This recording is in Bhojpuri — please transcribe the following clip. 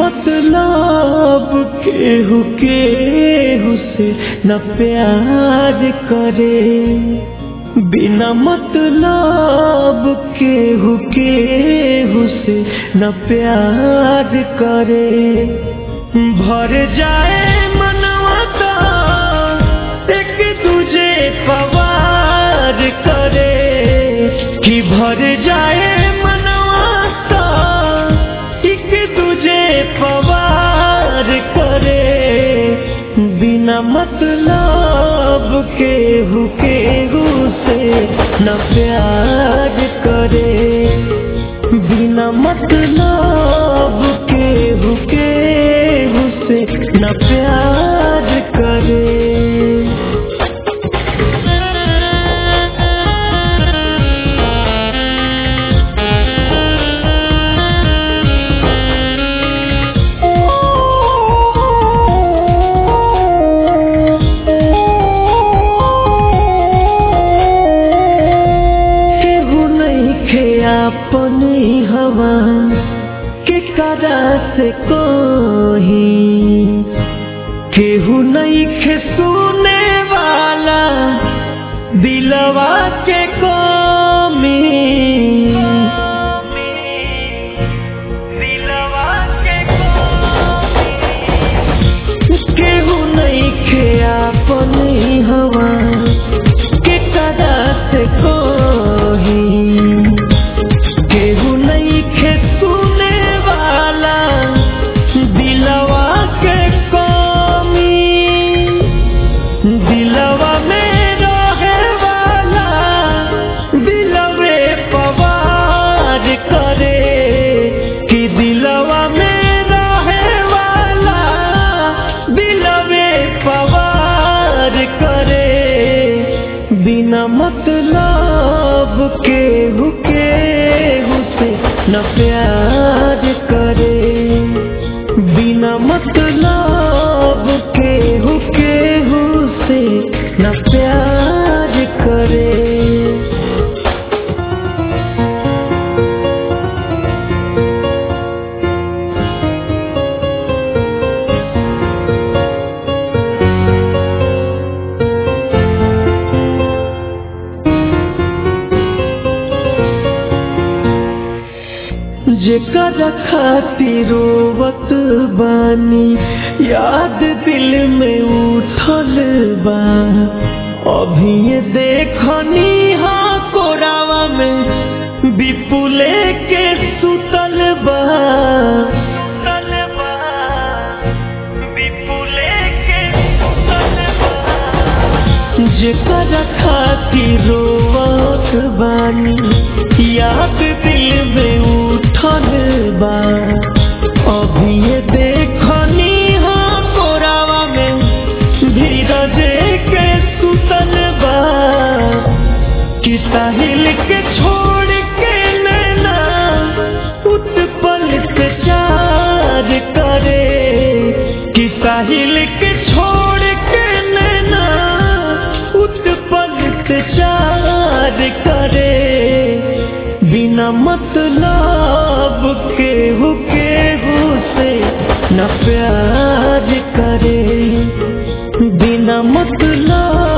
मतलब केहू केहू से न प्यार करे बिना मतलब केहू केहू से न प्यार करे भर जाए मनवा तो एक दूजे पवार करे कि भर जाए मनवा तो एक दूजे पवार करे बिना मतलब केहू केहू से न प्यार करे बिना मतलब केहू केहू से न प्यार करे केहू नहीं खे अपनी हवा के करा से कोही केहू नहीं खे सुने वाला दिलवा के कमी दिलवा के केहू नहीं खे अपनी हवा के कदा से कोही केहू नहीं खे सुने वाला दिलवा के कमी दिलवा में रहे वाला दिलवे पवार करे कि दिलवा में रहे वाला दिलवे पवार करे बिना मतलब केहू केहू से न प्यार करे बिना मतलब केहू केहू से न प्यार करे जेकर खातिर रोवत बानी याद दिल में उठल बा अभी ये देखनी हाँ कोरावा में विपुले के सुतल बा सुतल बा विपुले के सुतल बा जेकर खातिर रोवत बानी याद दिल में उठल बा अभी ये देखनी हाँ कोरावा में धीरज के सुतल बा कि साहिल के छोड़ के नैना उत्पल से चार करे कि साहिल के छोड़ के नैना उत्पल से चार करे बिना मतलब केहू केहू से न प्यार करे बिना मतलब